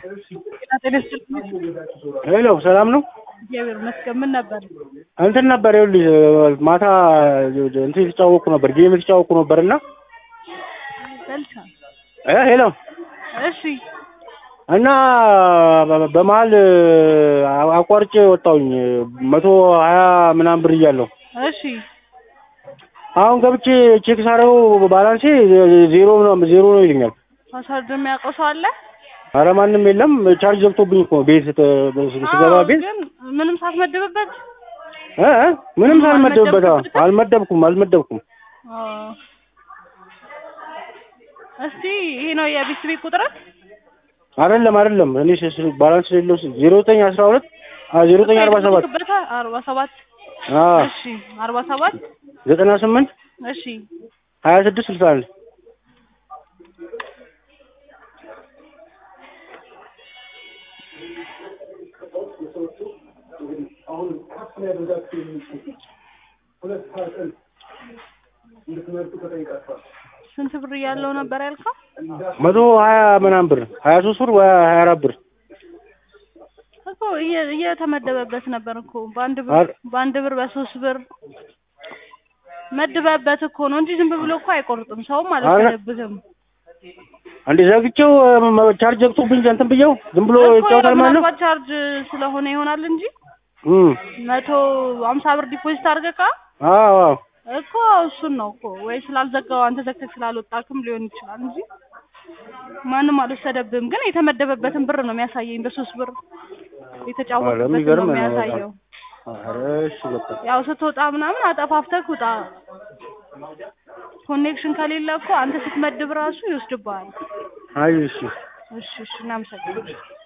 ጤና ይስጥልኝ። ሄሎ ሰላም ነው? እግዚአብሔር ይመስገን። ምን ነበር? እንትን ነበር ይኸውልሽ ማታ እንትን የተጫወኩ ነበር ጌም የተጫወኩ ነበር እና በልቻ እ ሄሎ እሺ እና በ- በመሀል አቋርጬ ወጣሁኝ መቶ ሀያ ምናምን ብር እያለሁ እሺ አሁን ገብቼ ቼክ ሳደርገው ባላንሴ ዜሮ ነው ዜሮ ነው ይለኛል። ፓስወርድ የሚያውቀው ሰው አለ? አረ ማንም የለም። ቻርጅ ዘግቶብኝ እኮ ቤት ተ- ስገባ አዎ፣ ቤት ግን ምንም ሳትመድብበት እ እ ምንም ሳልመደብበት አዎ፣ አልመደብኩም አልመደብኩም። አዎ። እስቲ ይሄ ነው የቤት ቤት ቁጥር አይደለም አይደለም እኔ ስ- ስ- ባላንስ የሌለው ዜሮ ዘጠኝ አስራ ሁለት ዜሮ ዘጠኝ አርባ ሰባት አርባ ሰባት አዎ እሺ አርባ ሰባት ዘጠና ስምንት እሺ ሀያ ስድስት ስልሳ አንድ ስንት ብር እያለው ነበር ያልከው? መቶ ሀያ ምናምን ብር ሀያ ሶስት ብር ወይ ሀያ አራት ብር እኮ እየ- እየተመደበበት ነበር እኮ በአንድ ብር አር- በአንድ ብር በሶስት ብር መድበበት እኮ ነው እንጂ ዝም ብሎ እኮ አይቆርጥም። ሰውም አልወሰደብህም እንዴ ዘግቼው እ፣ ቻርጅ ዘግቶብኝ እንትን ብዬው ዝም ብሎ እኮ ይጫወታል ማለት ነው። ምናልባት ቻርጅ ስለሆነ ይሆናል እንጂ እም፣ መቶ ሀምሳ ብር ዲፖዚት አድርገህ አዎ አዎ እኮ እሱን ነው እኮ ወይ ስላልዘጋው አንተ ዘግተህ ስላልወጣክም ሊሆን ይችላል እንጂ ማንም አልወሰደብህም። ግን የተመደበበትን ብር ነው የሚያሳየኝ በሶስት ብር የተጫወተበትን ነው የሚገርም ነው በጣም። የሚያሳየው። ኧረ እሺ በቃ ያው ስትወጣ ምናምን አጠፋፍተህ ውጣ። ኮኔክሽን ከሌለ እኮ አንተ ስትመድብ ራሱ ይወስድብሃል። አይ እሺ እሺ እሺ፣ እናመሰግናለን።